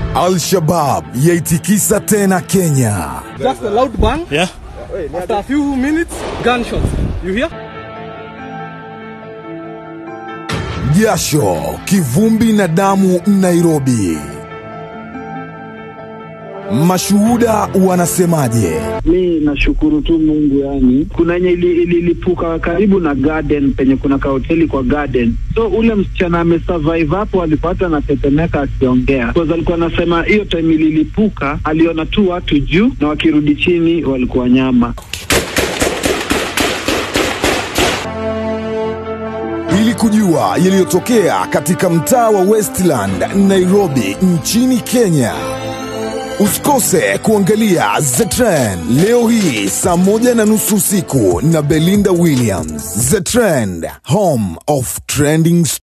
Al-Shabab yaitikisa tena Kenya. Just a loud bang. Yeah. After a few minutes, gunshots. You hear? Jasho, kivumbi na damu Nairobi. Mashuhuda wanasemaje? Mi nashukuru tu Mungu, yani kuna yenye ili- ililipuka karibu na garden penye kuna kahoteli kwa garden, so ule msichana amesurvive hapo, alipata anatetemeka akiongea, because alikuwa anasema hiyo time ililipuka aliona tu watu juu na wakirudi chini walikuwa nyama. Ili kujua yaliyotokea katika mtaa wa Westland, Nairobi nchini Kenya. Usikose kuangalia The Trend leo hii saa moja na nusu usiku na Belinda Williams. The Trend, home of trending